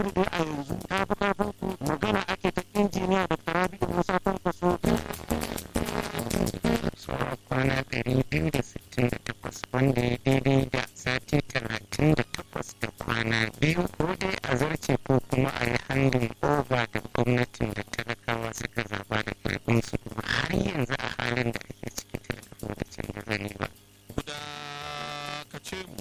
fetur dai a yanzu ta fi karfin ku magana ake ta injiniya da tarabi'u musa kwankwaso sauran kwana ɗari biyu da sittin da takwas wanda ya daidai da sati talatin da takwas da kwana biyu ko dai a zarce ko kuma a yi handin over da gwamnatin da talakawa suka zaba da karfinsu kuma har yanzu a halin da ake ciki talaka da canza zane ba. guda ka ce mu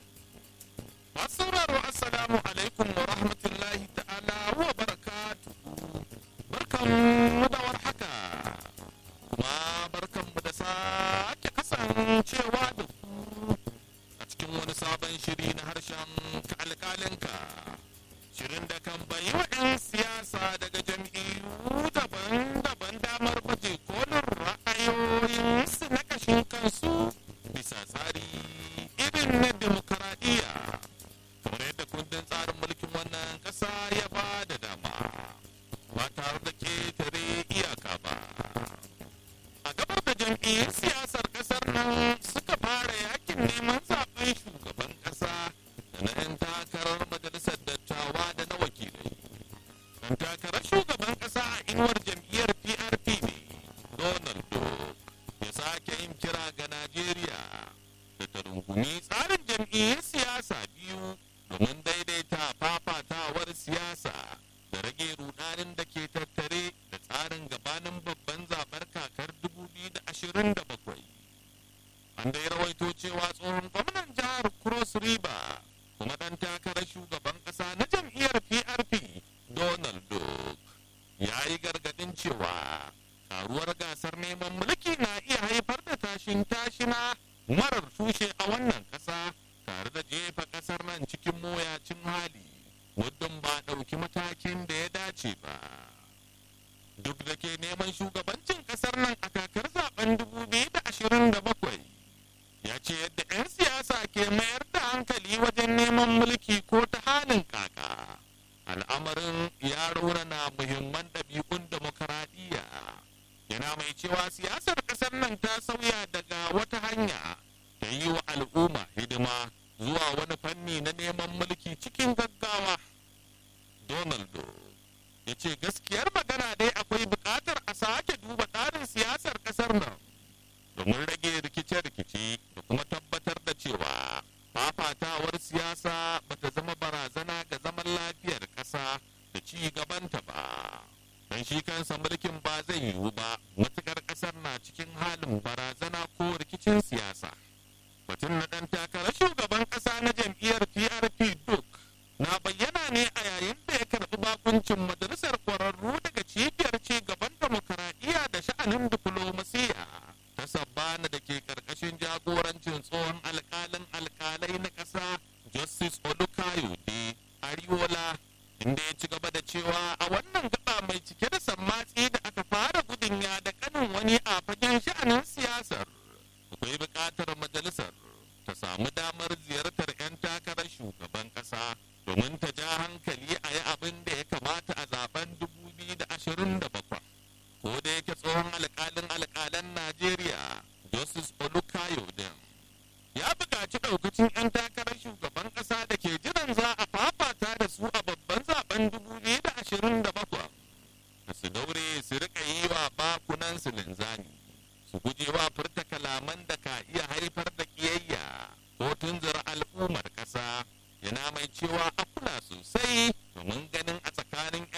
masu sauraro assalamu alaikum wa rahmatullahi ta'ala wa barakatu barkan mu da warhaka kuma barkan mu da sake kasancewa da ku a cikin wani sabon shiri na harshen ka alƙalinka shirin da kan bayi wa 'yan siyasa daga jam'iyyu daban-daban damar baje kolin ra'ayoyinsu na kashin kansu bisa tsari irin na demokaradiyya kamar yadda kundin tsarin mulkin wannan ƙasa ya ba da dama ba tare da ketare iyaka ba a gabar da jam'iyyun siyasar ƙasar nan suka fara yakin neman zaben shugaban ƙasa da na 'yan takarar majalisar dattawa da na wakilai dan takarar shugaban ƙasa a inuwar jam'iyyar prp ne donald duck ya sake yin kira ga najeriya da ta rungumi tsarin jam'iyyun siyasa biyu domin daidaita fafatawar siyasa da rage rudanin da ke tattare da tsarin gabanin babban zaɓar kakar 2027 an dai rawaito cewa tsohon gwamnan jihar cross river kuma ɗan takarar shugaban ƙasa na jam'iyyar prp donald duck ya yi gargaɗin cewa karuwar gasar neman mulki na iya haifar da tashin tashina marar tushe a wannan ƙasa tare da jefa ƙasar nan cikin mawuyacin hali muddin ba ɗauki matakin da ya dace ba duk da ke neman shugabancin ƙasar nan a kakar zaben 2027 ya ce yadda 'yan siyasa ke mayar da hankali wajen neman mulki ko ta halin kaka al'amarin ya raunana muhimman ɗabi'un demokaradiyya yana mai cewa siyasar ƙasar nan ta sauya daga wata hanya ta yi wa al'umma hidima zuwa wani fanni na neman mulki cikin gaggawa donaldo ya ce gaskiyar magana dai akwai buƙatar a sake duba tsarin siyasar ƙasar nan domin rage rikice-rikice da kuma tabbatar da cewa fafatawar siyasa bata zama barazana ga zaman lafiyar ƙasa da ci gabanta ba don shi kansa mulkin ba zai yiwu ba matukar ƙasar na cikin halin barazana ko rikicin siyasa batun na ɗan takarar shugaban ƙasa na jam'iyyar prp duk na bayyana ne a yayin da ya karɓi bakuncin majalisar ƙwararru daga cibiyar ci gaban demokaradiyya da sha'anin diflomasiya ta sabbana da ke ƙarƙashin jagorancin tsohon alƙalin alƙalai na ƙasa justice olukayode ariola inda ya ci gaba da cewa a wannan gaba mai cike da sammatsi da aka fara gudun ya da kanin wani a fagen sha'anin siyasar akwai buƙatar majalisar ta samu damar ziyartar 'yan takarar shugaban ƙasa domin ta ja hankali a yi abin da ya kamata a zaben 2027 ko da yake tsohon alƙalin alƙalan najeriya justice olukayode ya buƙaci ɗaukacin 'yan takarar shugaban ƙasa da ke jiran za a fafata da su a babban zaben 2027 da su daure su rika yi wa bakunan su linzami su guje wa furta kalaman da ka iya haifar da kiyayya ko tunzura al'ummar ƙasa yana mai cewa a kula sosai domin ganin a tsakanin